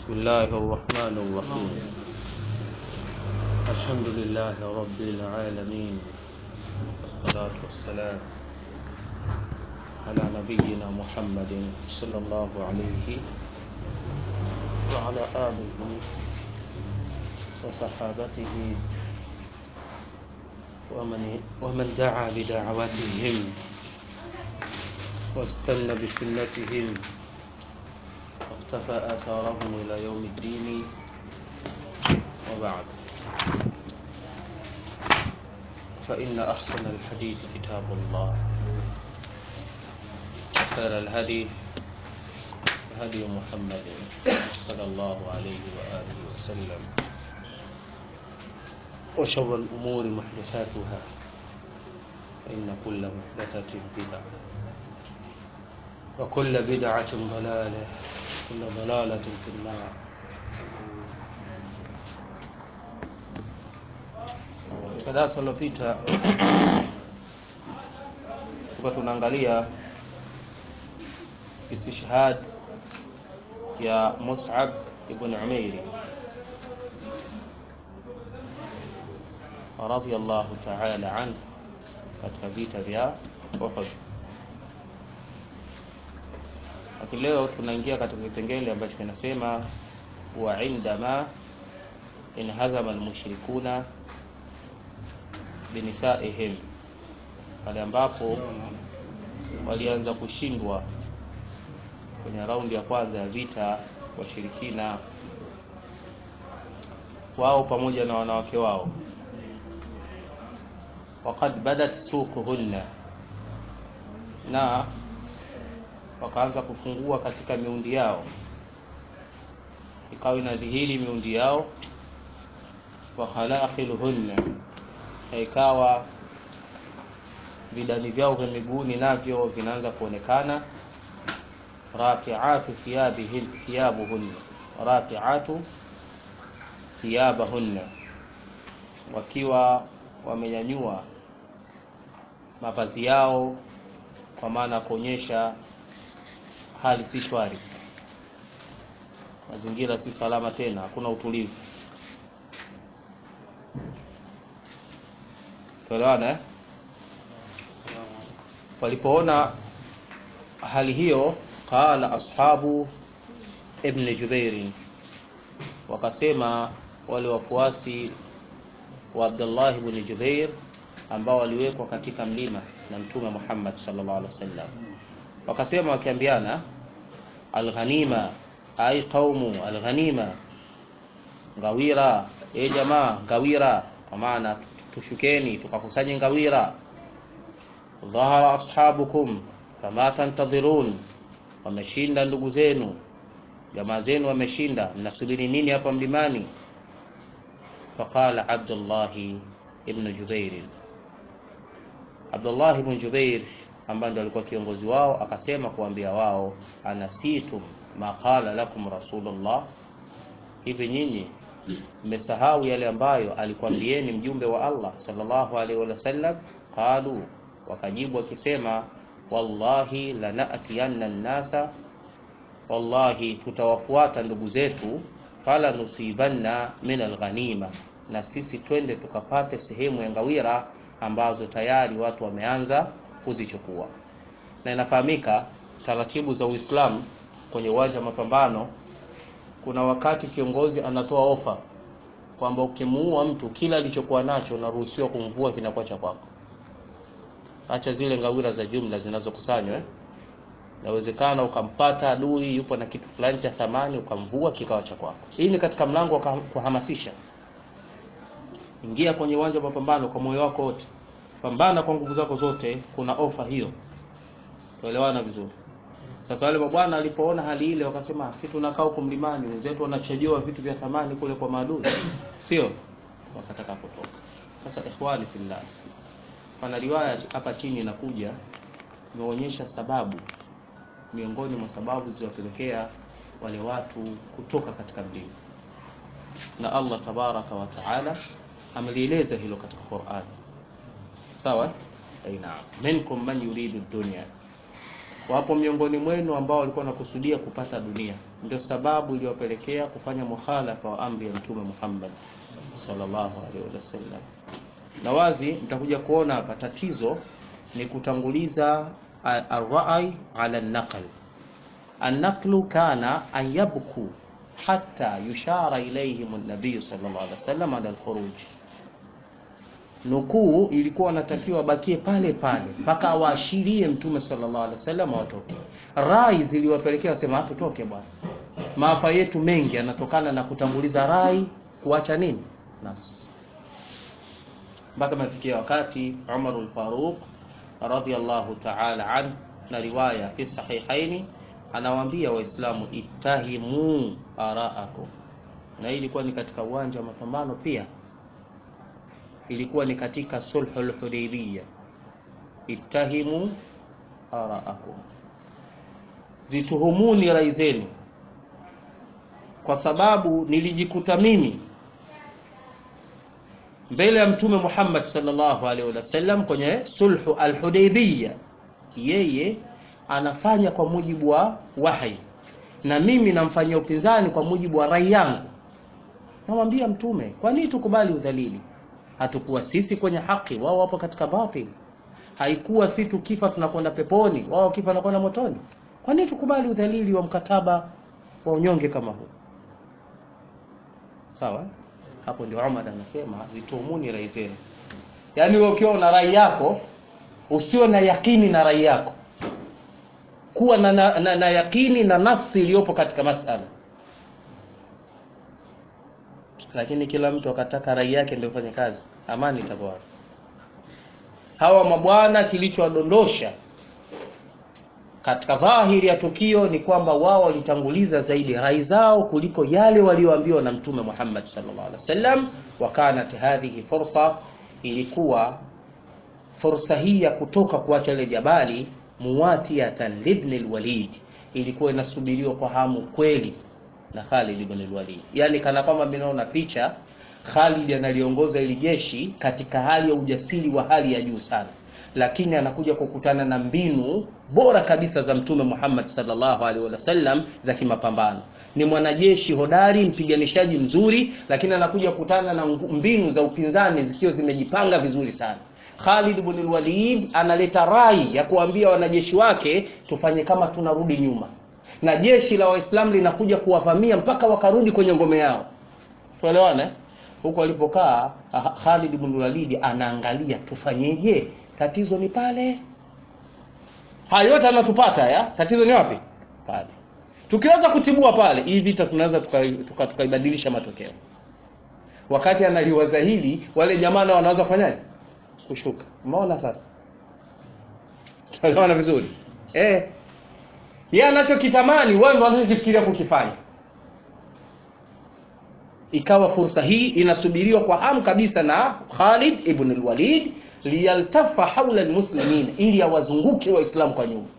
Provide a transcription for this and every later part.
بسم الله الرحمن الرحيم الحمد لله رب العالمين والصلاة والسلام على نبينا محمد صلى الله عليه وعلى آله وصحابته ومن ومن دعا بدعوتهم واستنى بسنتهم واقتفى آثارهم إلى يوم الدين وبعد فإن أحسن الحديث كتاب الله خير الهدي هدي محمد صلى الله عليه وآله وسلم وشر الأمور محدثاتها فإن كل محدثة بدعة وكل بدعة ضلالة كل ضلالة في النار katika darasa lilopita tulikuwa tunaangalia istishhad ya Mus'ab ibn Umair radiyallahu ta'ala anhu katika vita vya Uhud lakini leo tunaingia katika kipengele ambacho kinasema wa indama inhazama almushrikuna binisaihim, pale ambapo walianza kushindwa kwenye raundi ya kwanza ya vita washirikina wao pamoja na wanawake wao, waqad badat suquhunna, na wakaanza kufungua katika miundi yao, ikawa inadhihiri miundi yao, wa khalaqilhunna na ikawa vidani vyao vya miguuni navyo vinaanza kuonekana rafiatu thiyabihin thiyabuhunna rafiatu thiyabahunna wakiwa wamenyanyua mavazi yao kwa maana ya kuonyesha hali si shwari mazingira si salama tena hakuna utulivu tuelewana eh? walipoona hali hiyo qala ashabu ibn jubairi wakasema wale wafuasi wa abdullah ibn jubair ambao waliwekwa katika mlima na mtume muhammad sallallahu alaihi wasallam wakasema wakiambiana alghanima ai qaumu alghanima ngawira e jamaa ngawira kwa maana tushukeni tukakusanye ngawira dhahara ashabukum fama tantadhirun wameshinda ndugu zenu jamaa zenu wameshinda mnasubiri nini hapa mlimani faqala abdullahi ibn jubair abdullah ibn jubair ambaye ndo alikuwa kiongozi wao akasema kuambia wao anasitum ma qala lakum rasulullah hivi nyinyi mmesahau yale ambayo alikwambieni mjumbe wa Allah sallallahu alaihi wasallam qalu wakajibu wakisema wallahi lanatiyanna nnasa wallahi tutawafuata ndugu zetu fala nusibanna min alghanima na sisi twende tukapate sehemu ya ngawira ambazo tayari watu wameanza kuzichukua na inafahamika taratibu za Uislamu kwenye uwanja wa mapambano kuna wakati kiongozi anatoa ofa kwamba ukimuua mtu kila alichokuwa nacho unaruhusiwa kumvua kinakuwa cha kwako. Acha zile ngawira za jumla zinazokusanywa eh? Inawezekana ukampata adui yupo na kitu fulani cha thamani ukamvua kikawa cha kwako. Hii ni katika mlango wa kuhamasisha. Ingia kwenye uwanja wa mapambano kwa moyo wako wote, pambana kwa nguvu zako zote. Kuna ofa hiyo, tuelewana vizuri. Sasa wale mabwana alipoona hali ile wakasema, si tunakaa huko mlimani, wenzetu wanachojoa vitu vya thamani kule kwa maadui, sio? Wakataka kutoka. Sasa ikhwani fillah, pana riwaya hapa chini inakuja imeonyesha sababu miongoni mwa sababu zilizopelekea wale watu kutoka katika mlima, na Allah tabaraka wa taala amelieleza hilo katika Qur'an. Sawa? Aina minkum man yuridu dunya wapo miongoni mwenu ambao walikuwa wanakusudia kupata dunia ndio sababu iliyopelekea kufanya mukhalafa wa amri ya mtume Muhammad sallallahu alaihi wasallam. Na wazi mtakuja kuona hapa tatizo ni kutanguliza ar-ra'i ala an-naql. An-naqlu kana an yabku hatta yushara ilayhim an-nabiy sallallahu alaihi wasallam ala al-khuruj. Nukuu ilikuwa natakiwa bakie pale pale mpaka awaashirie mtume sallallahu alaihi wasallam watoke. Rai ziliwapelekea wasema tutoke bwana. Maafa yetu mengi yanatokana na kutanguliza rai kuacha nini? Nas. Mpaka mafikia wakati Umar al-Faruq radhiyallahu ta'ala an na riwaya fi sahihaini anawaambia Waislamu ittahimu araakum, na hii ilikuwa ni katika uwanja wa mapambano pia, ilikuwa ni katika sulhul Hudaybiyah. Ittahimu araakum, zituhumuni rai zenu, kwa sababu nilijikuta mimi mbele ya Mtume Muhammad sallallahu alaihi wasallam kwenye sulhu al-Hudaybiyah, yeye anafanya kwa mujibu wa wahi na mimi namfanyia upinzani kwa mujibu wa rai yangu. Namwambia Mtume, kwa nini tukubali udhalili? Hatukuwa sisi kwenye haki, wao wapo katika batili. Haikuwa si tukifa tunakwenda peponi, wao kifa wanakwenda motoni. Kwa nini tukubali udhalili wa mkataba wa unyonge kama huu? Sawa? Hapo ndio Umar anasema zitumuni rai zenu. Yaani wewe ukiwa una rai yako usiwe na yakini na rai yako, kuwa na, na, na, na yakini na nafsi iliyopo katika masala. Lakini kila mtu akataka rai yake ndio fanye kazi, amani itakuwa. Hawa mabwana kilichowadondosha katika dhahiri ya tukio ni kwamba wao walitanguliza zaidi rai zao kuliko yale walioambiwa na Mtume Muhammad sallallahu alaihi wasallam. Wakanat hadhihi fursa, ilikuwa fursa hii ya kutoka kuacha ile jabali, muwatiatan libn alwalid, ilikuwa inasubiriwa kwa hamu kweli na Khalid ibn alwalid, yani kana kwamba mnaona picha Khalid analiongoza ili jeshi katika hali ya ujasiri wa hali ya juu sana lakini anakuja kukutana na mbinu bora kabisa za Mtume Muhammad sallallahu alaihi wasallam za kimapambano. Ni mwanajeshi hodari, mpiganishaji mzuri, lakini anakuja kukutana na mbinu za upinzani zikiwa zimejipanga vizuri sana. Khalid ibn al-Walid analeta rai ya kuambia wanajeshi wake tufanye kama tunarudi nyuma, na jeshi la Waislamu linakuja kuwavamia mpaka wakarudi kwenye ngome yao. Tuelewane? Huko alipokaa Khalid ibn al-Walid anaangalia tufanyeje? Tatizo ni pale. Haya yote anatupata ya tatizo ni wapi? Pale. Tukiweza kutibua pale, hii vita tunaweza tukaibadilisha tuka, tuka matokeo. Wakati analiwaza hili, wale jamaa nao wanaweza kufanyaje? Kushuka. Umeona sasa? Tunaona vizuri. Eh. Yeye anachokitamani wewe ndio unachokifikiria kukifanya. Ikawa fursa hii inasubiriwa kwa hamu kabisa na Khalid ibn al-Walid liyaltafa haula almuslimin, ili awazunguke waislamu kwa nyuma.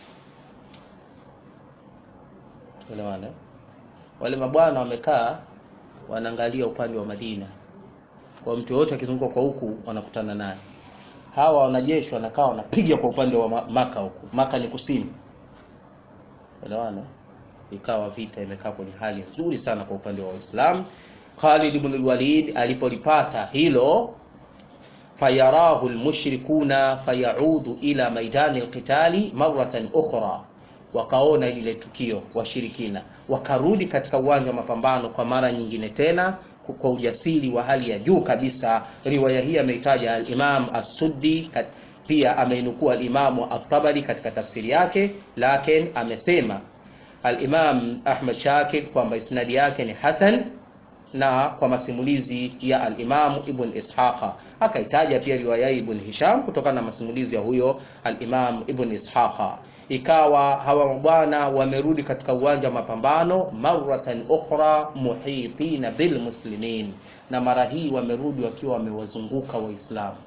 Tuelewane? Wale mabwana wamekaa wanaangalia upande wa Madina, kwa mtu yoyote akizunguka kwa huku wanakutana naye. Hawa wanajeshi wanakaa wanapiga kwa upande wa Maka huku. Maka ni kusini. Tuelewane? Ikawa vita imekaa kwenye hali nzuri sana kwa upande wa Waislamu. Khalid ibn al-Walid alipolipata hilo fayarahu almushrikuna fayaudu ila maidani alqitali maratan ukhra, wakaona lile tukio washirikina wakarudi katika uwanja wa mapambano kwa mara nyingine tena kwa ujasiri wa hali ya juu kabisa. Riwaya hii ameitaja al-Imam as-Suddi, pia ameinukua al-Imamu at-Tabari katika tafsiri yake, lakini amesema al-Imam Ahmad Shakir kwamba isnadi yake ni hasan na kwa masimulizi ya al-Imam Ibn Ishaqa akaitaja pia riwaya Ibn Hisham kutokana na masimulizi ya huyo al-Imam Ibn Ishaqa. Ikawa hawa mabwana wamerudi katika uwanja wa mapambano maratan ukhra muhitina bil muslimin, na mara hii wamerudi wakiwa wamewazunguka Waislamu.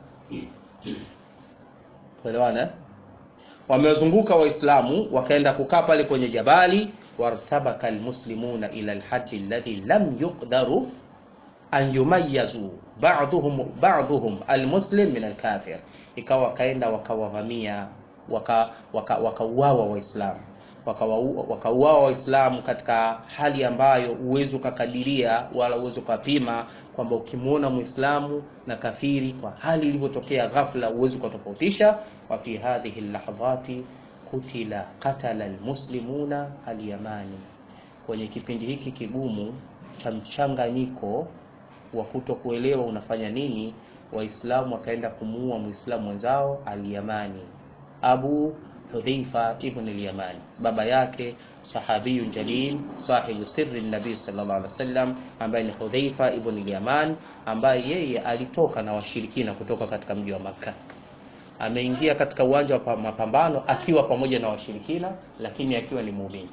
Tuelewana? Wamewazunguka Waislamu, wakaenda kukaa pale kwenye jabali wartabaka almuslimuna ila alhaddi alladhi lam yuqdaru an yumayyazu ba'dhum ba'dhum almuslim min alkafir, ikawa wakaenda wakawavamia wakauawa waka, waka Waislamu wakauawa Waislamu katika hali ambayo uwezo ukakadiria wala uwezo ukapima kwamba ukimwona Muislamu na kafiri kwa hali ilivyotokea ghafla uwezo ukatofautisha. wa fi hadhihi lahdhati kutila qatala almuslimuna alyamani, kwenye kipindi hiki kigumu cha mchanganyiko wa kutokuelewa unafanya nini, Waislamu wakaenda kumuua Muislamu mwenzao Alyamani, Abu Hudhaifa ibn al-Yamani, baba yake sahabiyun jalil sahibu sirri nabii sallallahu alaihi wasallam, ambaye ni Hudhaifa ibn al-Yaman, ambaye yeye alitoka na washirikina kutoka katika mji wa Makka. Ameingia katika uwanja wa mapambano akiwa pamoja na washirikina, lakini akiwa ni muumini.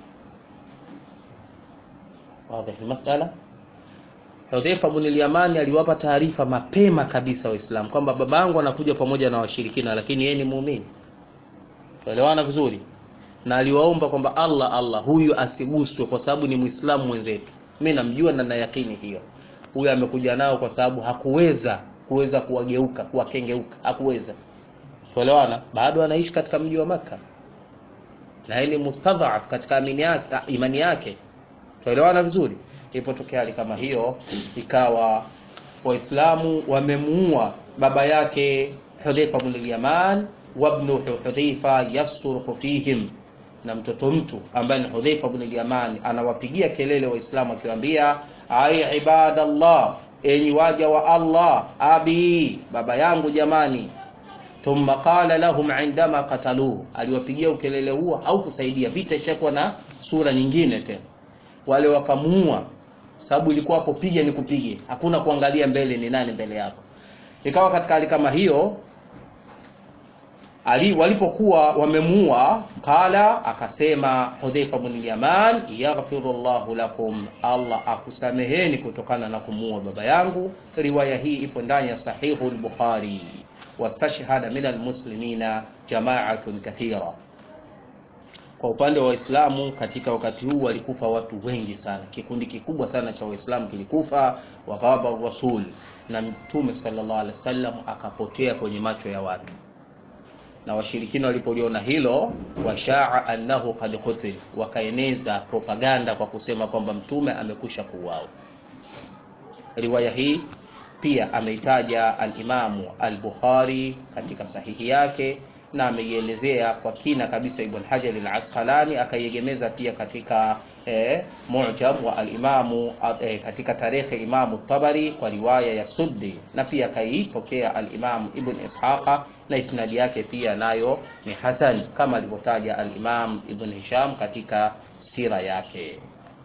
Wazi masala. Hudhaifa ibn al-Yaman aliwapa taarifa mapema kabisa Waislamu kwamba babangu anakuja pamoja na washirikina, lakini yeye ni muumini. Tuelewana vizuri na aliwaomba kwamba Allah Allah, huyu asiguswe kwa sababu ni Muislamu mwenzetu. Mimi namjua na na yakini hiyo, huyu amekuja nao kwa sababu hakuweza kuweza kuwageuka kuwakengeuka, hakuweza. Tuelewana, bado anaishi katika mji wa Makka na yeye ni mustadhaf katika imani yake, imani yake. Tuelewana vizuri. Ilipotokea hali kama hiyo, ikawa Waislamu wamemuua baba yake Hudhaifa ibn al-Yaman wabnu Hudhaifa yasruhu fihim, na mtoto mtu ambaye ni Hudhaifa ibn al-Yaman anawapigia kelele Waislamu akiwaambia, ai ibadallah, enyi waja wa Allah, abi, baba yangu jamani. Thumma qala lahum indama qataluhu, aliwapigia ukelele huo haukusaidia, vita ishakuwa na sura nyingine tena. Wale wakamuua, sababu ilikuwa hapo, piga ni kupige, hakuna kuangalia mbele ni nani mbele yako. Ikawa katika hali kama hiyo ali walipokuwa wamemuua, qala akasema Hudhaifa bin Yaman, yaghfiru Allahu lakum, Allah akusameheni kutokana na kumuua baba yangu. Riwaya hii ipo ndani ya Sahihu al-Bukhari. Wastashhada min almuslimina jama'atun kathira. Kwa upande wa Waislamu katika wakati huu walikufa watu wengi sana, kikundi kikubwa sana cha Waislamu kilikufa. Waghaba rasul, na Mtume sallallahu alaihi wasallam akapotea kwenye macho ya watu na washirikina walipoliona hilo, washaa annahu qad qutil, wakaeneza propaganda kwa kusema kwamba mtume amekusha kuuawa. Riwaya hii pia ameitaja al-Imamu al-Bukhari katika sahihi yake na ameielezea kwa kina kabisa Ibn Hajar al-Asqalani akaiegemeza pia katika eh, Mu'jam wa al-Imamu eh, katika tarehe Imamu Tabari kwa riwaya ya Suddi na pia akaipokea al-Imamu Ibn Ishaqa na isnadi yake pia nayo ni hasan kama alivyotaja al-Imam Ibn Hisham katika sira yake.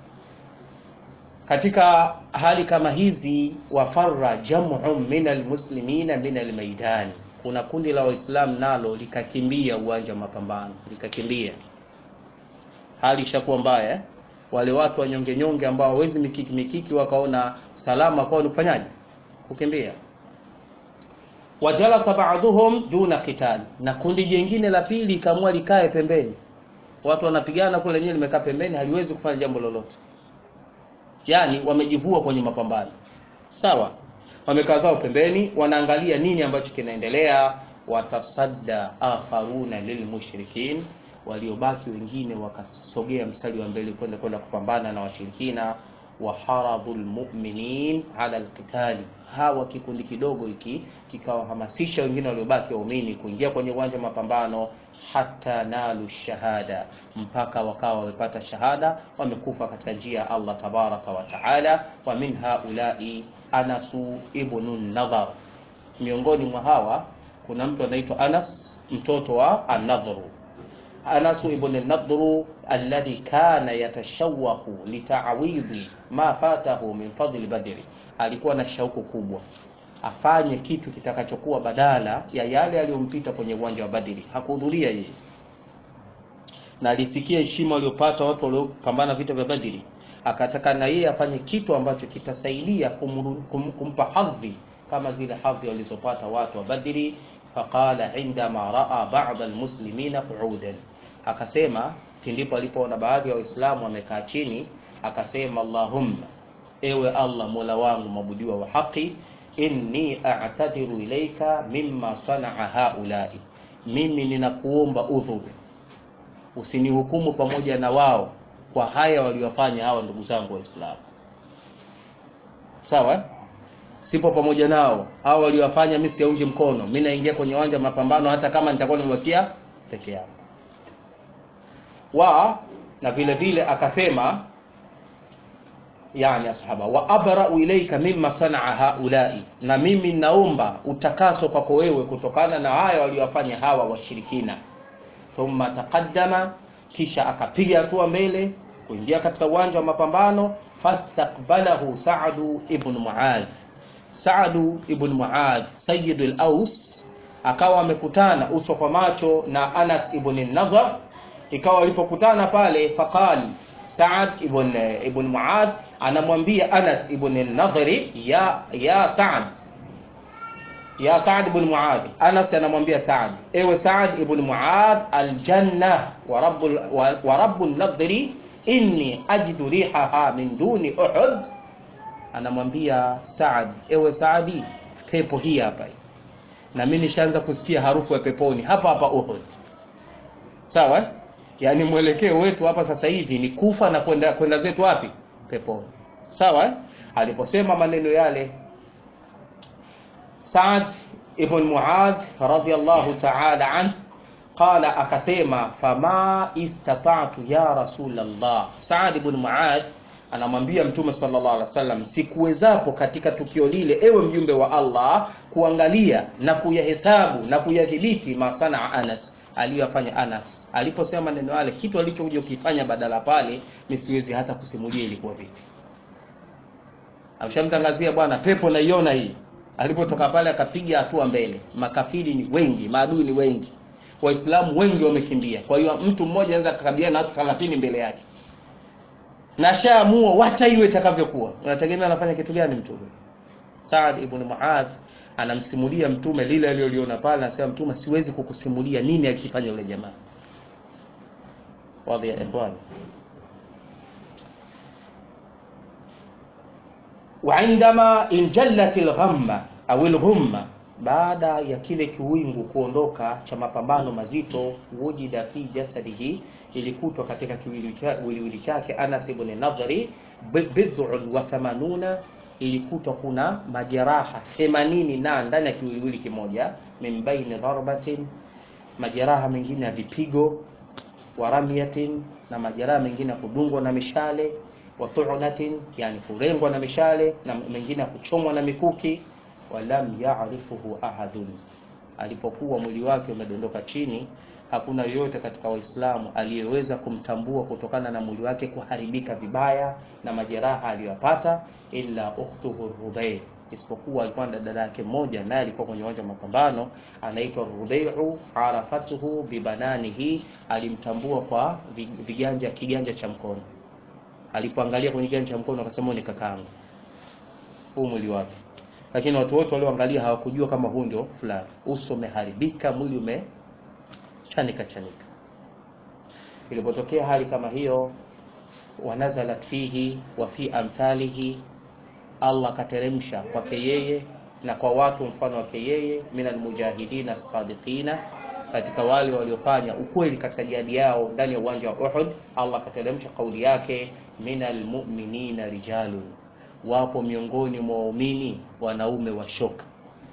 Katika hali kama hizi, wafarra jam'un min almuslimina min almaidani, kuna kundi la Waislamu nalo likakimbia uwanja wa mapambano, likakimbia. Hali ishakuwa mbaya eh? Wale watu wanyonge nyonge ambao hawezi mikiki mikiki, wakaona salama kwao ni kufanyaje? Kukimbia. Wajalasa ba'dhum duna qital, na kundi jingine la pili ikaamua likae pembeni. Watu wanapigana kule, lenyewe limekaa pembeni, haliwezi kufanya jambo lolote. Yani wamejivua kwenye mapambano, sawa. Wamekaa zao pembeni, wanaangalia nini ambacho kinaendelea. Watasadda akharuna lilmushrikin, waliobaki wengine wakasogea mstari wa mbele kwenda kwenda kupambana na washirikina waharabu lmuminin ala lqitali, hawa kikundi kidogo hiki kikawahamasisha wengine waliobaki waumini kuingia kwenye uwanja wa mapambano, hata nalu shahada, mpaka wakawa wamepata shahada, wamekufa katika njia ya Allah tabaraka wa taala. Wa min haulai Anasu ibnu Nadhar, miongoni mwa hawa kuna mtu anaitwa Anas mtoto wa An-Nadhru Anasu ibn Nadhru alladhi kana yatashawahu litawidhi ma fatahu min fadli Badri, alikuwa na shauku kubwa afanye kitu kitakachokuwa badala ya yale aliyompita kwenye uwanja wa Badri. Hakuhudhuria yeye, na alisikia heshima waliopata watu waliopambana vita vya Badri, akataka na yeye afanye kitu ambacho kitasaidia kum, kum, kumpa hadhi kama zile hadhi walizopata watu wa Badri. Faqala indama raa ba'd almuslimina qu'udan Akasema pindipo alipoona baadhi ya Waislamu wamekaa chini, akasema Allahumma, ewe Allah mola wangu mwabudiwa wa haki, inni a'tadiru ilaika mimma sanaa haulai, mimi ninakuomba udhuru usinihukumu pamoja na wao kwa haya waliofanya hawa ndugu zangu waislamu sawa sipo pamoja nao hawa waliofanya mimi siungi mkono mimi naingia kwenye uwanja wa mapambano hata kama nitakuwa nimebakia peke yangu wa na vile vile akasema yani ashaba wa abra'u ilayka mimma sanaa haulai na mimi naomba utakaso kwako wewe kutokana na haya waliofanya hawa washirikina thumma taqaddama kisha akapiga hatua mbele kuingia katika uwanja wa mapambano fastaqbalahu Sa'du ibn Mu'adh Sa'du ibn Mu'adh Sayyid al-Aus akawa amekutana uso kwa macho na Anas ibn Nadhr ikawa walipokutana pale faqali Sa'ad ibn ibn Mu'adh anamwambia Anas ibn Nadhri ya ya Sa'ad ya Sa'ad ibn Mu'adh Anas anamwambia Sa'ad ewe Sa'ad ibn Mu'adh aljanna wa rabbul wa, wa rabbun nadhri inni ajidu rihaha min duni Uhud anamwambia Sa'ad ewe Sa'adi pepo hii hapa na mimi nishaanza kusikia harufu ya peponi hapa hapa Uhud sawa yani mwelekeo wetu hapa sasa hivi ni kufa na kwenda kwenda zetu wapi peponi sawa aliposema maneno yale Saad ibn Muadh radhiyallahu ta'ala an qala akasema fama istata'tu ya Rasulullah Saad ibn Muadh anamwambia mtume sallallahu alaihi wasallam sikuwezapo katika tukio lile ewe mjumbe wa Allah kuangalia na kuyahesabu na kuyadhibiti masana Anas aliyofanya Anas aliposema maneno yale kitu alichokuja kukifanya badala pale misiwezi hata kusimulia ilikuwa vipi amshamtangazia bwana pepo naiona hii alipotoka pale akapiga hatua mbele makafiri ni wengi maadui ni wengi waislamu wengi wamekimbia kwa hiyo mtu mmoja anaweza kukabiliana na watu 30 mbele yake na shaamua wacha iwe itakavyokuwa unategemea anafanya kitu gani mtume Saad ibn Muadh anamsimulia mtume lile aliloliona pale anasema mtume siwezi kukusimulia nini alikifanya yule jamaa wadhi ya ikhwan وعندما انجلت الغمه au الغمه baada ya kile kiwingu kuondoka cha mapambano mazito wujida fi jasadihi ilikutwa katika kiwiliwili chake Anas ibn Nadhri bid'un wa thamanuna ilikutwa kuna majeraha 80 na ndani ya kiwiliwili kimoja min baini darbatin majeraha mengine ya vipigo wa ramyatin na majeraha mengine ya kudungwa na mishale wa tu'natin yani kurengwa na mishale na mengine ya kuchomwa na mikuki walam ya'rifuhu ahadun alipokuwa mwili wake umedondoka chini hakuna yoyote katika waislamu aliyeweza kumtambua kutokana na mwili wake kuharibika vibaya na majeraha aliyopata illa ukhtuhu Rubay isipokuwa alikuwa na dada yake mmoja naye alikuwa kwenye uwanja wa mapambano anaitwa Rubai'u arafatuhu bibananihi alimtambua kwa viganja kiganja cha mkono alipoangalia kwenye kiganja cha mkono akasema ni kakaangu huu mwili wake lakini watu wote walioangalia hawakujua kama huu ndio fulani uso umeharibika mwili umechanika chanika ilipotokea hali kama hiyo wanazalat fihi wa fi amthalihi Allah akateremsha kwake yeye na kwa watu mfano wake yeye minal mujahidina sadiqina katika wale waliofanya ukweli katika jihadi yao ndani ya uwanja wa Uhud Allah akateremsha kauli yake minal mu'minina rijalun wapo miongoni mwa waumini wanaume wa shoka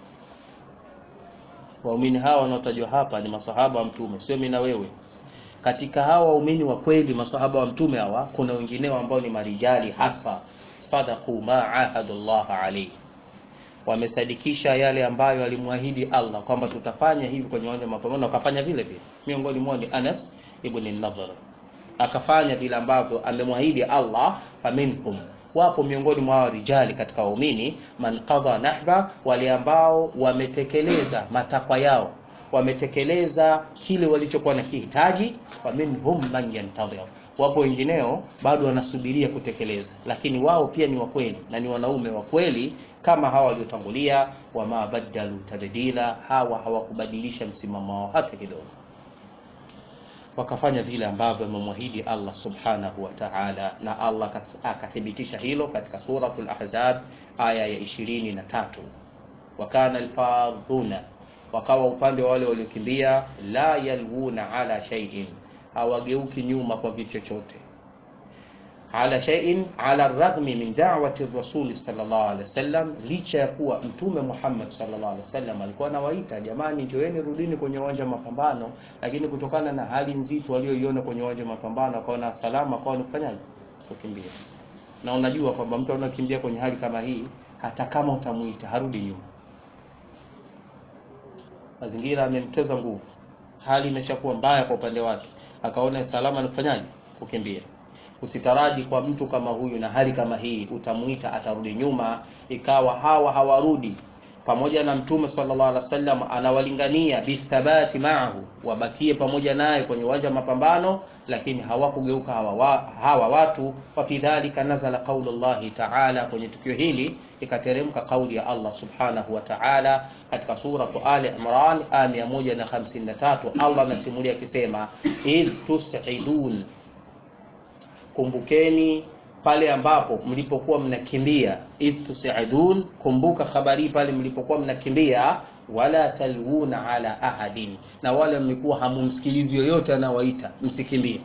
waumini hawa wanaotajwa hapa ni masahaba wa mtume sio mimi na wewe katika hawa waumini wa kweli masahaba wa mtume hawa kuna wengineo ambao ni marijali hasa sadaqu ma ahadullah alayhi wamesadikisha yale ambayo alimwahidi Allah kwamba tutafanya hivi kwenye uwanja wa mapambano wakafanya vile vile miongoni mwao ni Anas ibn Nadhr akafanya vile ambavyo amemwahidi Allah faminhum wapo miongoni mwa rijali katika waumini man qadha nahba wale ambao wametekeleza matakwa yao wametekeleza kile walichokuwa na kihitaji wa minhum man yantadhir wapo wengineo bado wanasubiria kutekeleza lakini wao pia ni wakweli na ni wanaume wa kweli kama hawa waliotangulia wama badalu tabdila hawa hawakubadilisha msimamo wao hata kidogo wakafanya vile ambavyo amemwahidi Allah subhanahu wa ta'ala na Allah akathibitisha hilo katika suratul ahzab aya ya 23 wakana alfadhuna wakawa upande wa wale waliokimbia la yalwuna ala shay'in hawageuki nyuma kwa kitu chochote ala shay'in ala raghmi min da'wati rasuli sallallahu alaihi wasallam, licha ya kuwa mtume Muhammad sallallahu alaihi wasallam alikuwa anawaita jamani, njoeni rudini kwenye uwanja wa mapambano, lakini kutokana na hali nzito walioiona kwenye uwanja wa mapambano, akaona salama, akawa kufanyaje? Kukimbia. Na unajua kwamba mtu anakimbia kwenye hali kama hii, hata kama utamuita harudi nyuma. Mazingira yamemteza nguvu, hali imeshakuwa mbaya kwa upande wake, akaona salama, anafanyaje? Kukimbia. Usitaraji kwa mtu kama huyu na hali kama hii utamuita atarudi nyuma, ikawa hawa hawarudi pamoja na Mtume sallallahu alaihi wasallam anawalingania bithabati maahu, wabakie pamoja naye kwenye uwanja wa mapambano, lakini hawakugeuka hawa, wa, hawa watu. Wa fi dhalika nazala qaulu llahi taala, kwenye tukio hili ikateremka kauli ya Allah subhanahu wa taala katika suratu Ali Imran aya 153. Allah anasimulia akisema, idh tusidun Kumbukeni pale ambapo mlipokuwa mnakimbia, idh tusidun, kumbuka habari pale mlipokuwa mnakimbia, wala talwuna ala ahadin, na wala mlikuwa hamumsikilizi yoyote anawaita, msikimbie.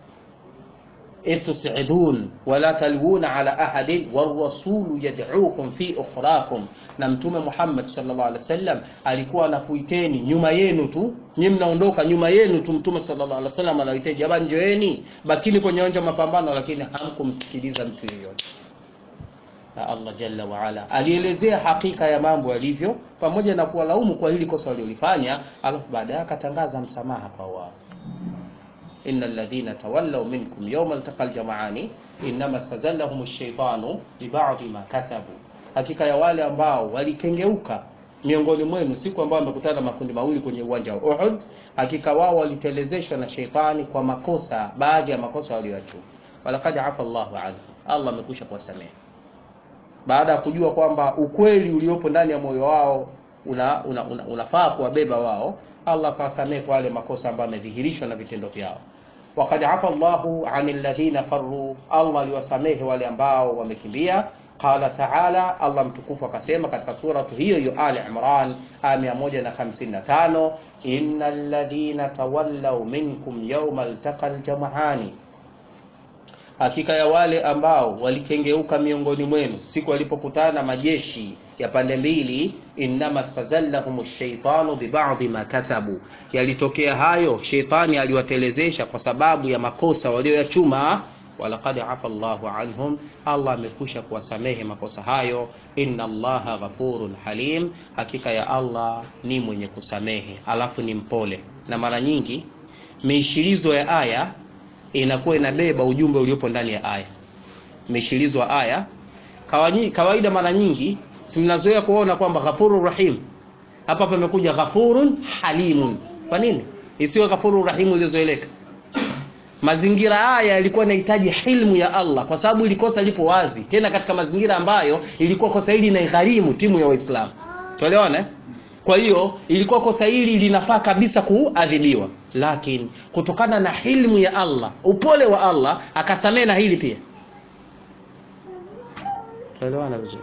Idh tusidun wala talwuna ala ahadin warasulu yad'ukum fi ukhrakum, na Mtume Muhammad sallallahu alaihi wasallam alikuwa anakuiteni nyuma yenu tu, nyinyi mnaondoka nyuma yenu tu. Mtume sallallahu alaihi wasallam anawaiteni, jamani, njoeni, bakini kwenye uwanja wa mapambano, lakini hamkumsikiliza mtu yeyote. Na Allah jalla wa ala alielezea hakika ya mambo yalivyo, pamoja na kuwalaumu kwa hili kosa waliolifanya, alafu baadaye akatangaza msamaha kwa wao Inna alladhina tawallaw minkum yawma altaqal jam'ani innama stazallahum ash-shaytanu bi ba'di ma kasabu, hakika ya wale ambao walikengeuka miongoni mwenu siku ambayo wamekutana makundi mawili kwenye uwanja wa Uhud, hakika wao walitelezeshwa na sheitani kwa makosa, baadhi ya makosa walioyachuma. Walaqad afa Allahu anhu, Allah amekwisha kuwasamehe baada ya kujua kwamba ukweli uliopo ndani ya moyo wao una, una, una, unafaa kuwabeba wao. Allah akawasamehe kwa wale makosa ambayo yamedhihirishwa na vitendo vyao. Waqad afa Allahu anil ladhina farru, Allah aliwasamehe wale ambao wamekimbia. Qala taala, Allah mtukufu akasema katika suratu hiyo hiyo Ali Imran aya 155, innal ladhina tawallaw minkum yawmal taqal jam'ani hakika ya wale ambao walikengeuka miongoni mwenu siku walipokutana majeshi ya pande mbili, innama stazallahum shaitanu bibadhi ma kasabu, yalitokea hayo, sheitani aliwatelezesha kwa sababu ya makosa walioyachuma. Walaqad afa Allahu anhum, Allah amekwisha kuwasamehe makosa hayo. Inna Allaha ghafurun halim, hakika ya Allah ni mwenye kusamehe alafu ni mpole. Na mara nyingi miishilizo ya aya inakuwa inabeba ujumbe uliopo ndani ya aya. Imeshilizwa aya kawaida, mara nyingi si mnazoea kuona kwamba ghafurur rahim, hapa pamekuja ghafurun halimun. Kwa nini isiwe ghafurur rahim iliyozoeleka? Mazingira haya yalikuwa yanahitaji hilmu ya Allah, kwa sababu ili kosa lipo wazi, tena katika mazingira ambayo ilikuwa kosa hili inaigharimu timu ya Waislamu. Tuelewana eh? Kwa hiyo ilikuwa kosa hili linafaa kabisa kuadhibiwa, lakini kutokana na hilmu ya Allah, upole wa Allah, akasamehe na hili pia. Tuelewana vizuri.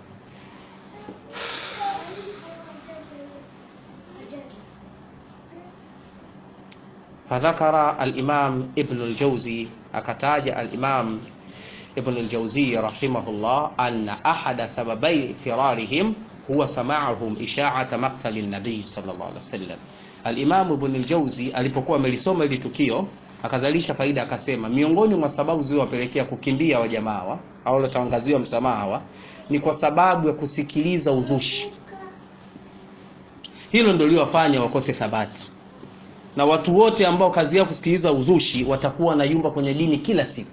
Fadhakara al-Imam Ibn al-Jawzi, akataja al-Imam Ibn al-Jawzi rahimahullah, anna ahada sababai firarihim huwa sama'uhum isha'ata maqtali nabii sallallahu alaihi wasallam. Al-Imam Ibn al-Jawzi alipokuwa amelisoma hili tukio akazalisha faida, akasema miongoni mwa sababu zilizowapelekea kukimbia wajamaa au walotangaziwa msamaha ni kwa sababu ya kusikiliza uzushi. Hilo ndio liwafanya wakose thabati, na watu wote ambao kazi yao kusikiliza uzushi watakuwa na yumba kwenye dini kila siku.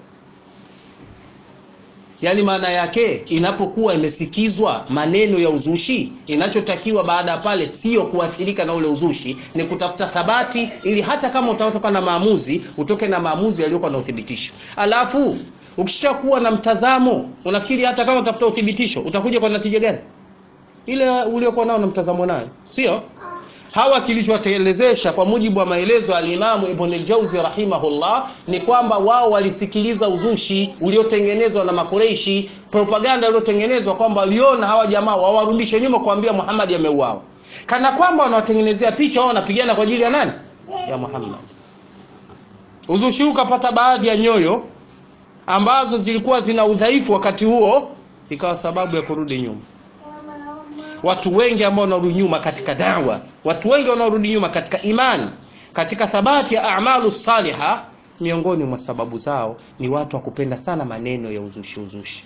Yaani maana yake inapokuwa imesikizwa maneno ya uzushi, inachotakiwa baada ya pale sio kuathirika na ule uzushi, ni kutafuta thabati, ili hata kama utatoka na maamuzi utoke na maamuzi yaliyokuwa na uthibitisho. Alafu ukishakuwa na mtazamo, unafikiri hata kama utafuta uthibitisho utakuja kwa natija gani? Ile uliokuwa nao na mtazamo nayo, sio hawa kilichotelezesha kwa mujibu wa maelezo ya Alimamu Ibn al-Jauzi rahimahullah ni kwamba wao walisikiliza uzushi uliotengenezwa na Makureishi, propaganda iliyotengenezwa kwamba waliona hawa jamaa wawarudishe nyuma kuambia Muhammad ameuawa, kana kwamba wanawatengenezea picha wao wanapigana kwa ajili ya nani? Ya Muhammad. uzushi huu ukapata baadhi ya nyoyo ambazo zilikuwa zina udhaifu wakati huo ikawa sababu ya kurudi nyuma watu wengi ambao wanarudi nyuma katika dawa watu wengi wanaorudi nyuma katika imani katika thabati ya amalu saliha miongoni mwa sababu zao ni watu wa kupenda sana maneno ya uzushi uzushi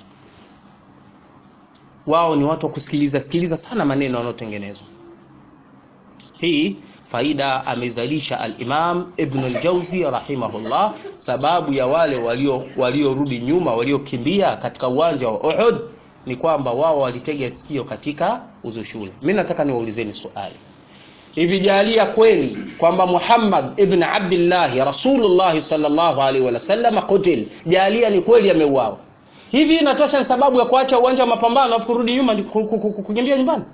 wao ni watu wa kusikiliza sikiliza sana maneno yanayotengenezwa hii faida amezalisha al-Imam Ibn al-Jawzi rahimahullah sababu ya wale walio waliorudi nyuma waliokimbia katika uwanja wa Uhud ni kwamba wao walitega sikio katika uzushule mimi nataka niwaulizeni swali hivi jalia kweli kwamba Muhammad ibn Abdullah Rasulullah sallallahu alaihi wasallam kutil jalia ni kweli ameuawa hivi inatosha ni sababu ya kuacha uwanja wa mapambano afu kurudi nyuma kukimbia nyumbani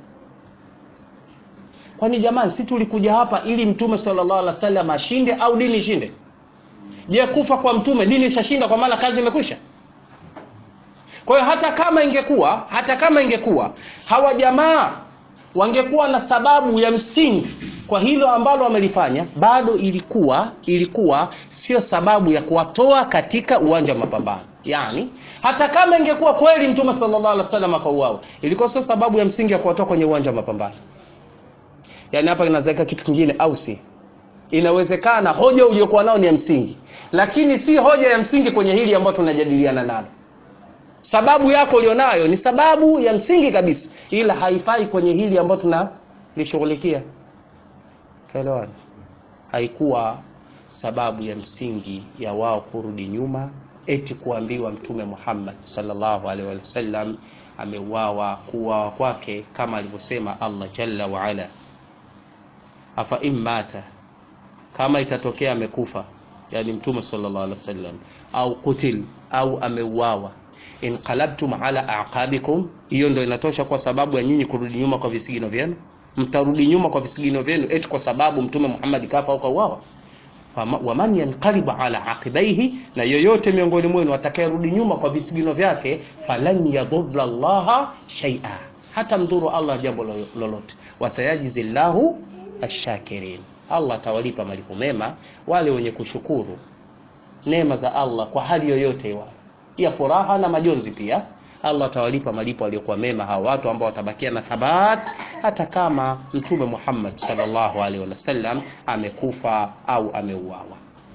kwani jamani si tulikuja hapa ili mtume sallallahu alaihi wasallam ashinde au dini ishinde je kufa kwa mtume dini ishashinda kwa maana kazi imekwisha kwa hiyo hata kama ingekuwa hata kama ingekuwa hawa jamaa wangekuwa na sababu ya msingi kwa hilo ambalo wamelifanya bado ilikuwa ilikuwa sio sababu ya kuwatoa katika uwanja wa mapambano yani hata kama ingekuwa kweli mtume sallallahu alaihi wasallam akauawa ilikuwa sio sababu ya msingi ya kuwatoa kwenye uwanja wa mapambano yani hapa inawezekana kitu kingine au si inawezekana hoja uliyokuwa nao ni ya msingi lakini si hoja ya msingi kwenye hili ambayo tunajadiliana nalo sababu yako ulionayo ni sababu ya msingi kabisa ila haifai kwenye hili ambayo tunalishughulikia kaelewana haikuwa sababu ya msingi ya wao kurudi nyuma eti kuambiwa mtume Muhammad sallallahu alaihi wasallam ameuawa kuuawa kwake kama alivyosema Allah jalla wa ala afa immata kama itatokea amekufa yani mtume sallallahu alaihi wasallam au kutil au ameuawa inqalabtum ala aqabikum hiyo ndio inatosha kwa sababu ya nyinyi kurudi nyuma kwa visigino vyenu mtarudi nyuma kwa visigino vyenu eti kwa sababu mtume Muhammad kafa au kauawa waman yanqalibu ala aqibaihi na yoyote miongoni mwenu atakayerudi nyuma kwa visigino vyake falan yadhurra allaha shay'a hata mdhuru Allah jambo lolote wasayajizillahu ashakirin Allah atawalipa malipo mema wale wenye kushukuru neema za Allah kwa hali yoyote wa ya furaha na majonzi pia Allah atawalipa malipo aliyokuwa mema hawa watu ambao watabakia na thabat hata kama mtume Muhammad sallallahu alaihi wasallam amekufa au ameuawa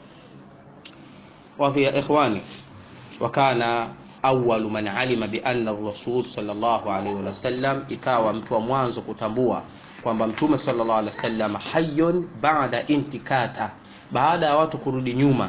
wa ya ikhwani wakana awwalu man alima bi anna ar-rasul sallallahu alaihi wasallam ikawa mtu wa mwanzo kutambua kwamba mtume sallallahu alaihi wasallam hayyun ba'da intikasa baada ya watu kurudi nyuma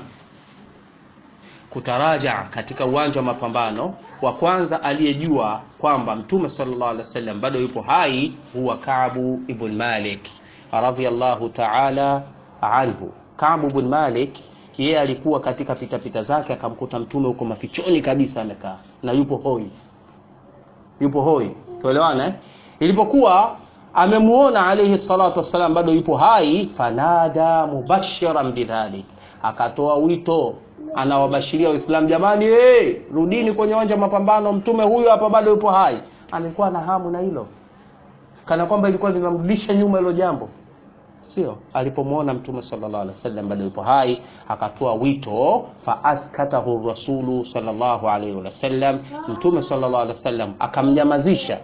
kutaraja katika uwanja wa mapambano wa kwanza aliyejua kwamba mtume sallallahu alaihi wasallam bado yupo hai huwa Ka'bu ibn Malik radhiyallahu ta'ala anhu Ka'bu ibn Malik yeye alikuwa katika pitapita zake akamkuta mtume huko mafichoni kabisa amekaa na yupo hoi yupo hoi tuelewana eh? ilipokuwa amemuona alayhi salatu wassalam bado yupo hai fanada mubashiran bidhalik akatoa wito anawabashiria waislamu jamani hey, rudini kwenye uwanja mapambano mtume huyu hapa bado yupo hai alikuwa na hamu na hilo kana kwamba ilikuwa linamrudisha nyuma hilo jambo sio alipomuona mtume sallallahu alaihi wasallam bado yupo hai akatoa wito fa askatahu rasulu sallallahu alaihi wasallam mtume sallallahu alaihi wasallam akamnyamazisha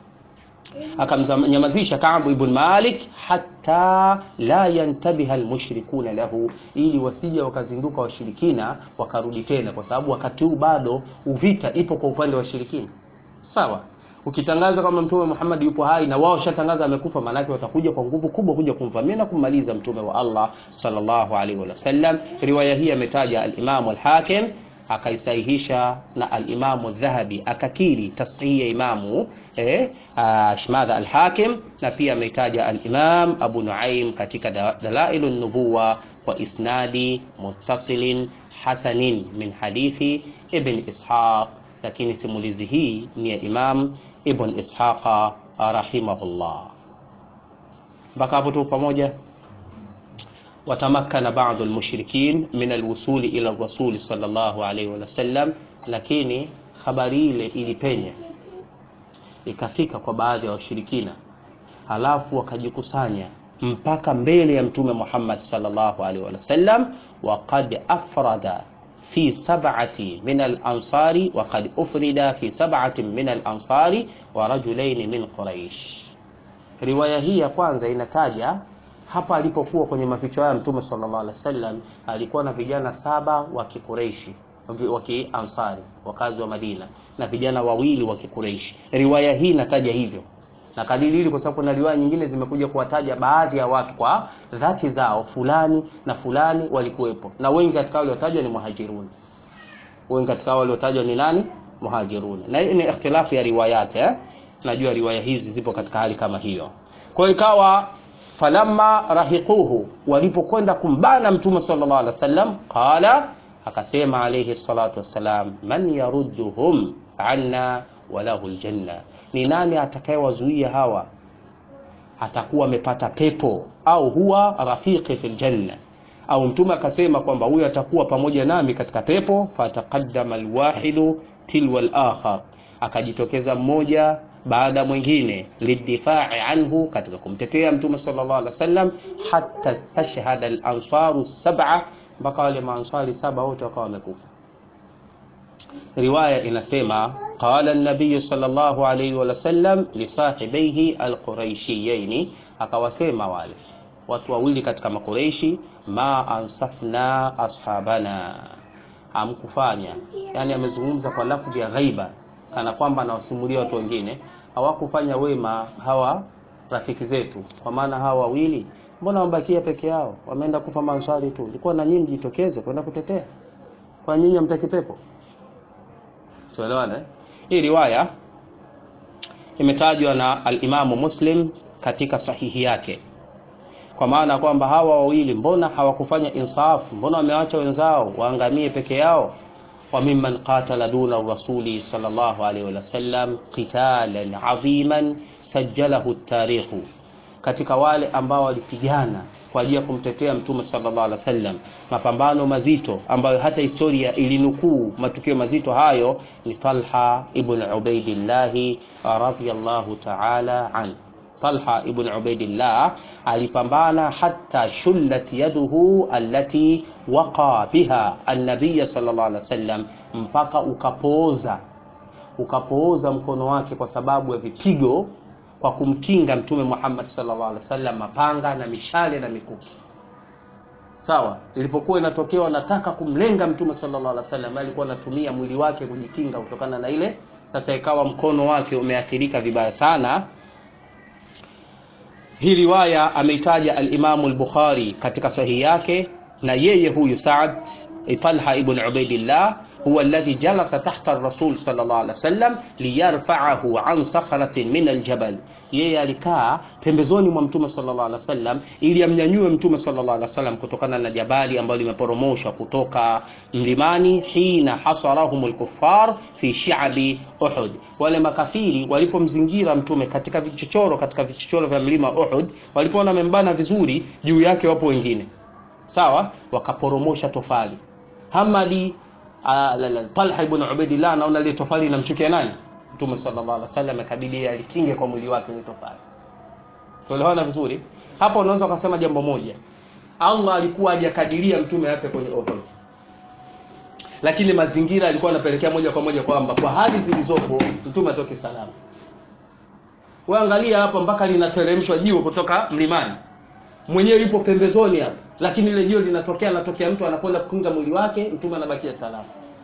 akamnyamazisha Ka'b ibn Malik hatta la yantabiha almushrikuna lahu, ili wasije wakazinduka washirikina wakarudi tena, kwa sababu wakati huu bado uvita ipo kwa upande wa washirikina. Sawa, ukitangaza kama mtume Muhammad yupo hai na wao shatangaza amekufa, maanake watakuja kwa nguvu kubwa kuja kumvamia na kummaliza mtume wa Allah sallallahu alaihi wasallam. Riwaya hii ametaja al-Imam al-Hakim akaisahihisha na al-Imamu Dhahabi akakiri tashihi ya Imamu eh, Shmadha al-Hakim na pia ameitaja al-Imam Abu Nuaim katika Dalailun Nubuwa wa isnadi muttasilin hasanin min hadithi Ibn Ishaq, lakini simulizi hii ni ya Imam Ibn Ishaqa rahimahullah. Mpaka hapo tu pamoja. watamakkana ba'd al-mushrikin min al-wusul ila ar-rasul sallallahu alayhi wa sallam, lakini habari ile ilipenya ikafika kwa baadhi ya washirikina, halafu wakajikusanya mpaka mbele ya mtume Muhammad sallallahu alaihi wasallam waqad afrada fi sab'ati min al-ansari wa qad ufrida fi sab'ati min al-ansari wa rajulain min Quraish. Riwaya hii ya kwanza inataja hapa alipokuwa kwenye maficho ya mtume sallallahu alaihi wasallam alikuwa na vijana saba wa Kikureishi wa Kiansari wakazi wa Madina na vijana wawili wa Kikureishi. Riwaya hii inataja hivyo na kadiri hili kwa sababu kuna riwaya nyingine zimekuja kuwataja baadhi ya watu kwa dhati zao, fulani na fulani walikuwepo, na wengi katika wale waliotajwa ni muhajirun. Wengi katika wale waliotajwa ni nani? Muhajirun. Na hii ni ikhtilafu ya riwayat eh? Najua riwaya hizi zipo katika hali kama hiyo. Kwa hiyo ikawa falamma rahiquhu, walipokwenda kumbana mtume sallallahu alaihi wasallam, qala, akasema alayhi salatu wassalam, man yarudduhum anna walahu aljanna ni nani atakayewazuia hawa atakuwa amepata pepo au huwa rafiqi fil janna au mtume akasema kwamba huyo atakuwa pamoja nami katika pepo fataqaddama alwahidu tilwa alakhar akajitokeza mmoja baada mwingine lidifai anhu katika kumtetea mtume sallallahu alaihi wasallam hatta tashhada alansaru sab'a mpaka wale maansari saba wote wakawa wamekufa riwaya inasema qala an-nabiy sallallahu alayhi wa sallam li sahibaihi al-quraishiyaini akawasema wale watu wawili katika makureishi ma ansafna ashabana hamkufanya yani amezungumza kwa lafzi ya ghaiba kana kwamba anawasimulia watu wengine hawakufanya wema hawa rafiki zetu kwa maana hawa wawili mbona wamebakia peke yao wameenda kufa mansari tu ilikuwa na nyinyi mjitokeze kwenda kutetea kwa nyinyi hamtaki pepo tuelewane hii riwaya imetajwa na alimamu muslim katika sahihi yake kwa maana kwamba hawa wawili mbona hawakufanya insafu mbona wamewacha wenzao waangamie peke yao wa mimman qatala duna rasuli sallallahu alaihi wasallam qitalan adhiman sajjalahu tarikhu katika wale ambao walipigana kwa ajili ya kumtetea mtume sallallahu alaihi wasallam mapambano mazito ambayo hata historia ilinukuu matukio mazito hayo ni Talha ibn Ubaidillah radhiyallahu ta'ala an Talha ibn Ubaidillah alipambana hata shullat yaduhu allati waqa biha an-nabiy sallallahu alaihi wasallam mpaka ukapooza ukapooza mkono wake kwa sababu ya vipigo kwa kumkinga mtume Muhammad sallallahu alaihi wasallam mapanga na mishale na mikuki sawa ilipokuwa inatokea wanataka kumlenga mtume sallallahu alaihi wasallam alikuwa anatumia mwili wake kujikinga kutokana na ile sasa ikawa mkono wake umeathirika vibaya sana hii riwaya ameitaja al-Imam al-Bukhari katika sahihi yake na yeye huyu Saad Talha ibn Ubaidillah huwa alladhi jalasa tahta ar-rasul sallallahu alaihi wasallam liyarfa'ahu an sakhratin min al-jabal yeye alikaa pembezoni mwa mtume sallallahu alaihi wasallam ili amnyanyue mtume sallallahu alaihi wasallam kutokana na jabali ambalo limeporomoshwa kutoka mlimani hina hasarahum al-kuffar fi shi'abi Uhud wale makafiri walipomzingira mtume katika vichochoro katika vichochoro vya mlima Uhud walipoona membana vizuri juu yake wapo wengine sawa wakaporomosha tofali Hamadi Talha ibn Ubaidillah anaona ile tofali inamchukia nani? Mtume sallallahu alaihi wasallam akabidi alikinge kwa mwili wake ile tofali. Tuelewana vizuri? Hapo unaweza ukasema jambo moja. Allah alikuwa hajakadiria mtume ape kwenye Uhud. Lakini mazingira alikuwa anapelekea moja kwa moja kwamba kwa hali zilizopo mtume atoke salama. Wewe angalia hapa mpaka linateremshwa jiwe kutoka mlimani. Mwenyewe yupo pembezoni hapa lakini ile jiwe linatokea anatokea mtu anakwenda kukinga mwili wake mtume anabakia salama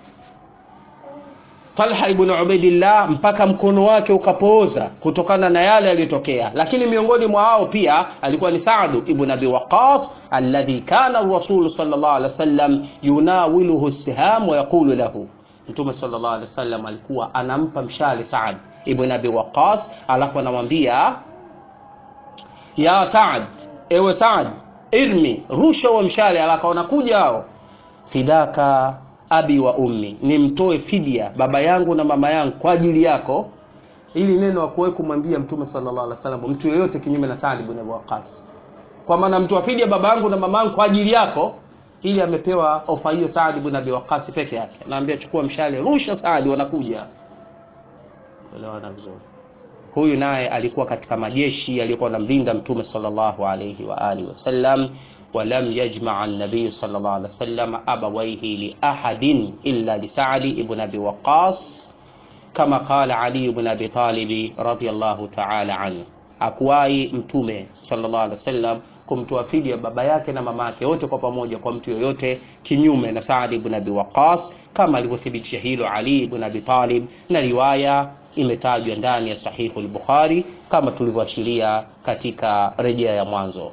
Talha ibn Ubaidillah mpaka mkono wake ukapooza kutokana na yale yaliyotokea lakini miongoni mwa hao pia alikuwa ni Sa'd ibn Abi Waqqas alladhi kana ar-rasul sallallahu alaihi wasallam yunawiluhu as-siham wa yaqulu lahu Mtume sallallahu alaihi wasallam alikuwa anampa mshale Sa'd ibn Abi Waqqas alafu anamwambia ya Sa'd ewe Sa'd irmi rusha wa mshale alakaona kuja hao fidaka abi wa ummi nimtoe fidia baba yangu na mama yangu kwa ajili yako ili neno akuwe kumwambia mtume sallallahu alaihi wasallam mtu yeyote kinyume na Saad ibn Waqqas kwa maana mtu afidia baba yangu na mama yangu kwa ajili yako ili amepewa ofa hiyo Saad ibn Abi Waqqas peke yake naambia chukua mshale rusha Saad wanakuja elewana vizuri huyu naye alikuwa katika majeshi yaliyokuwa namlinda mtume sallallahu alayhi wa alihi wasallam ولم يجمع النبي صلى الله عليه وسلم أبويه لأحد إلا لسعد بن أبي وقاص كما قال علي بن أبي طالب رضي الله تعالى عنه akuwai mtume sallallahu alaihi wasallam kumtoa fidia baba yake na mama yake wote kwa pamoja kwa mtu yoyote kinyume na Saad ibn Abi Waqqas kama alivyothibitisha hilo Ali ibn Abi Talib na riwaya imetajwa ndani ya sahihu al-Bukhari kama tulivyoashiria katika rejea ya mwanzo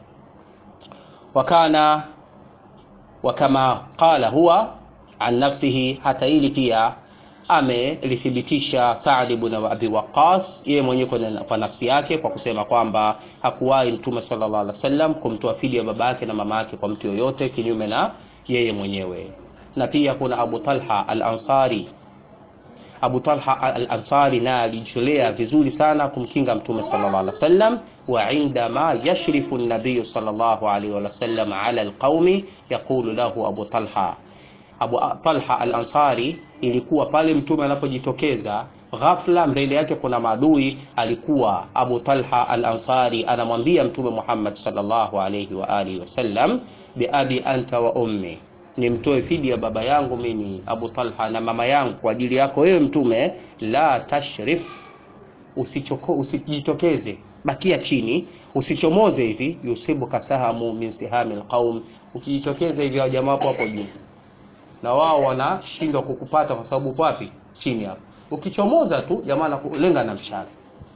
wakana wakama qala huwa an nafsihi hata ili pia amelithibitisha Saad ibn Abi Waqqas yeye mwenyewe kwa nafsi yake kwa kusema kwamba hakuwahi Mtume sallallahu alaihi wasallam kumtoa fidia baba yake na mama yake kwa mtu yoyote kinyume na yeye mwenyewe. Na pia kuna Abu Talha al-Ansari. Abu Talha al-Ansari naye alijitolea vizuri sana kumkinga Mtume sallallahu alaihi wasallam wa indama yashrifu an-nabiy sallallahu alaihi wasallam ala al-qaumi yaqulu lahu Abu Talha Abu Talha al-Ansari ilikuwa pale mtume anapojitokeza ghafla mbele yake kuna maadui, alikuwa Abu Talha al-Ansari anamwambia mtume Muhammad sallallahu alayhi wa alihi wasallam, bi abi anta wa ummi, nimtoe fidia baba yangu mimi Abu Talha na mama yangu kwa ajili yako wewe mtume. La tashrif, usichoko usijitokeze, bakia chini, usichomoze hivi, yusibuka sahamu min sihami alqaum, ukijitokeza hivi jamaa hapo hapo juu na wao wanashindwa kukupata kwa sababu wapi? Chini hapo. Ukichomoza tu jamaa anakulenga na mshale.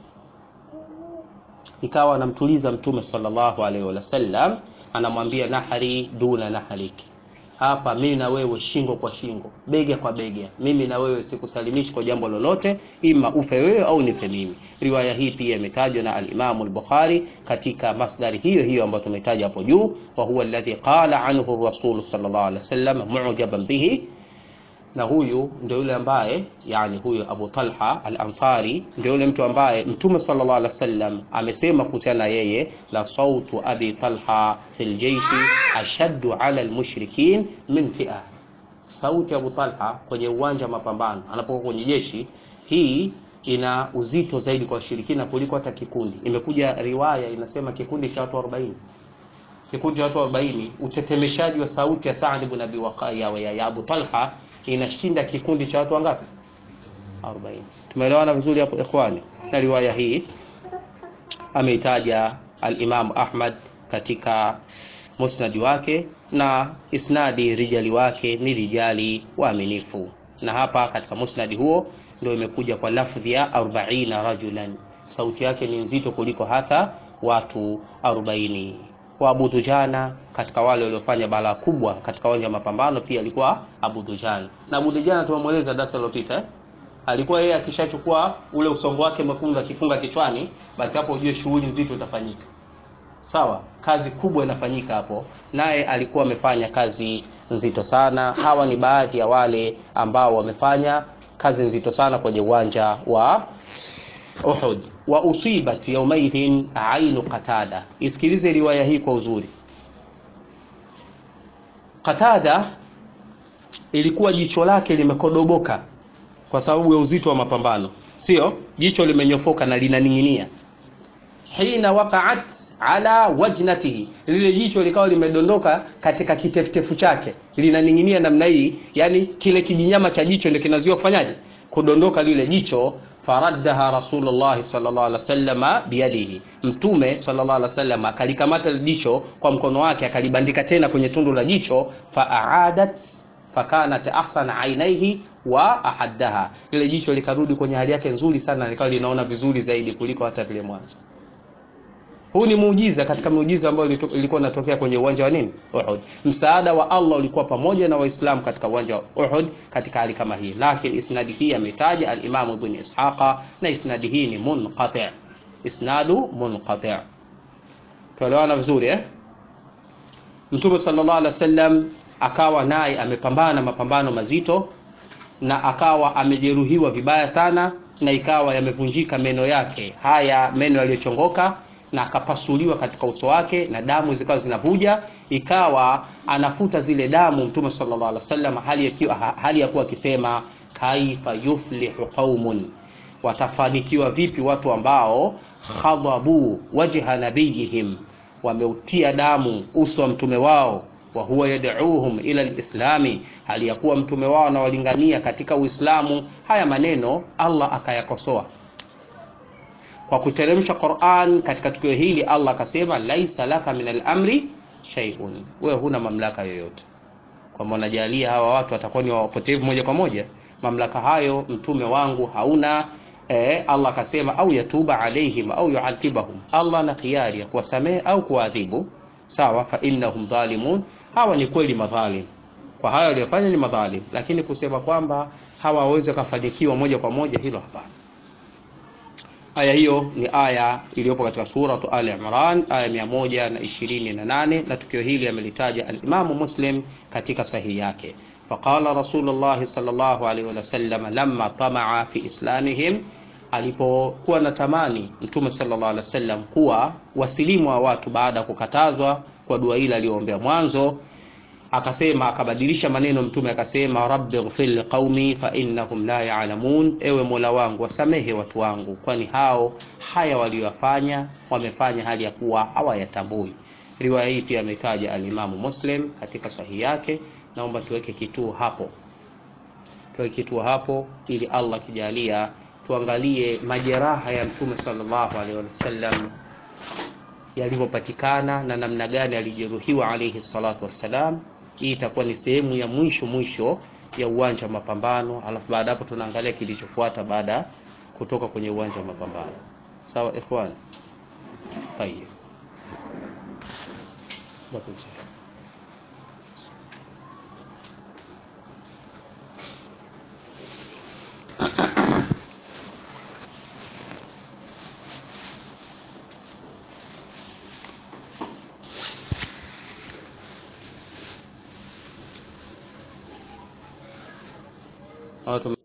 Ikawa anamtuliza Mtume sallallahu alaihi wasallam, anamwambia nahari duna nahariki, hapa mimi na wewe shingo kwa shingo, bega kwa bega, mimi na wewe sikusalimishi kwa jambo lolote, ima ufe wewe au nife mimi. Riwaya hii pia imetajwa na al-Imam al-Bukhari katika masdari hiyo hiyo ambayo tumetaja hapo juu, wa huwa alladhi qala anhu Rasul sallallahu alaihi wasallam mu'jaban bihi, na huyu ndio yule ambaye yani huyu Abu Talha al-Ansari ndio yule mtu ambaye Mtume sallallahu alaihi wasallam amesema kuhusiana yeye, la sautu abi Talha fil jayshi ashaddu ala al-mushrikin min fi'a, sauti ya Abu Talha kwenye uwanja wa mapambano anapokuwa kwenye jeshi hii ina uzito zaidi kwa washirikina kuliko hata kikundi. Imekuja riwaya inasema kikundi cha watu 40, kikundi cha watu 40, utetemeshaji wa sauti ya Saad ibn Abi Waqqas ya, ya Abu Talha inashinda kikundi cha watu wangapi? 40. Tumeelewana vizuri hapo ikhwani? Na riwaya hii ameitaja al-Imam Ahmad katika musnadi wake na isnadi rijali wake ni rijali waaminifu, na hapa katika musnadi huo ndio imekuja kwa lafdhi ya 40 rajulan, sauti yake ni nzito kuliko hata watu 40. Wa Abu Dujana katika wale waliofanya balaa kubwa katika uwanja wa mapambano pia alikuwa Abu Dujana, na Abu Dujana tumemweleza darasa lililopita eh? alikuwa yeye akishachukua ule usongo wake mwekundu akifunga kichwani, basi hapo ujue shughuli nzito itafanyika. Sawa, kazi kubwa inafanyika hapo, naye alikuwa amefanya kazi nzito sana. Hawa ni baadhi ya wale ambao wamefanya kazi nzito sana kwenye uwanja wa Uhud. Wa usibat yaumaidhin ainu Qatada. Isikilize riwaya hii kwa uzuri. Qatada ilikuwa jicho lake limekodoboka kwa sababu ya uzito wa mapambano, sio jicho limenyofoka na linaning'inia. Hina waqa'at ala wajnatihi, lile jicho likawa limedondoka katika kitefutefu chake, linaning'inia namna hii, yani kile kijinyama cha jicho ndio kinazuia kufanyaje, kudondoka lile jicho. Faraddaha Rasulullah sallallahu alaihi wasallam biyadihi, Mtume sallallahu alaihi wasallam akalikamata lile jicho kwa mkono wake, akalibandika tena kwenye tundu la jicho. Faadat fakanat ahsana ainaihi wa ahaddaha, lile jicho likarudi kwenye hali yake nzuri sana, likawa linaona vizuri zaidi kuliko hata vile mwanzo. Huu ni muujiza katika muujiza ambayo ilikuwa inatokea kwenye uwanja wa nini? Uhud. Msaada wa Allah ulikuwa pamoja na Waislamu katika uwanja wa Uhud katika hali kama hii, lakini isnadi hii ametaja al-Imam Ibn Ishaqa na isnadi hii ni munqati', isnadu munqati'. Tuelewana vizuri eh? Mtume sallallahu alaihi wasallam akawa naye amepambana mapambano mazito na akawa amejeruhiwa vibaya sana, na ikawa yamevunjika meno yake haya meno yaliyochongoka na akapasuliwa katika uso wake na damu zikawa zinavuja, ikawa anafuta zile damu Mtume sallallahu alaihi wasallam, hali ya hali ya kuwa akisema kaifa yuflihu qaumun, watafanikiwa vipi watu ambao khadhabu wajha nabiyihim wameutia damu uso wa mtume wao wa huwa yad'uuhum ila alislami hali ya kuwa mtume wao anawalingania katika uislamu haya maneno allah akayakosoa kwa kuteremsha Qur'an katika tukio hili Allah akasema laisa laka min al-amri shay'un, wewe huna mamlaka yoyote. Kwamba unajalia hawa watu watakuwa ni wapotevu moja kwa moja, mamlaka hayo mtume wangu hauna. Eh, Allah akasema au yatuba alaihim au yuadhibahum, Allah na khiari ya kuwasamehe au kuwaadhibu. Sawa, fa innahum dhalimun, hawa ni kweli madhalim, kwa hayo waliyofanya ni madhalim, lakini kusema kwamba hawa waweze kufanikiwa moja kwa moja, hilo hapana. Aya hiyo ni aya iliyopo katika suratu Ali Imran aya mia moja na ishirini na nane na tukio hili amelitaja alimamu Muslim katika sahihi yake. Faqala Rasulullah sallallahu alaihi wasallam lamma tamaa fi islamihim, alipokuwa na tamani Mtume sallallahu alaihi wasallam kuwa wasilimu wa watu baada ya kukatazwa kwa dua ile aliyoombea mwanzo akasema akabadilisha maneno mtume akasema rabbi ighfir liqaumi fa innahum la ya'lamun ewe mola wangu wasamehe watu wangu kwani hao haya waliyofanya wamefanya hali ya kuwa hawayatambui riwaya hii pia ametaja alimamu muslim katika sahihi yake naomba tuweke kituo hapo tuweke kituo hapo ili allah kijalia tuangalie majeraha ya mtume sallallahu alaihi wasallam yalivyopatikana na namna gani alijeruhiwa alayhi salatu wassalam. Hii itakuwa ni sehemu ya mwisho mwisho ya uwanja wa mapambano, alafu baada hapo tunaangalia kilichofuata baada kutoka kwenye uwanja wa mapambano. Sawa ikhwan? Tayeb. watu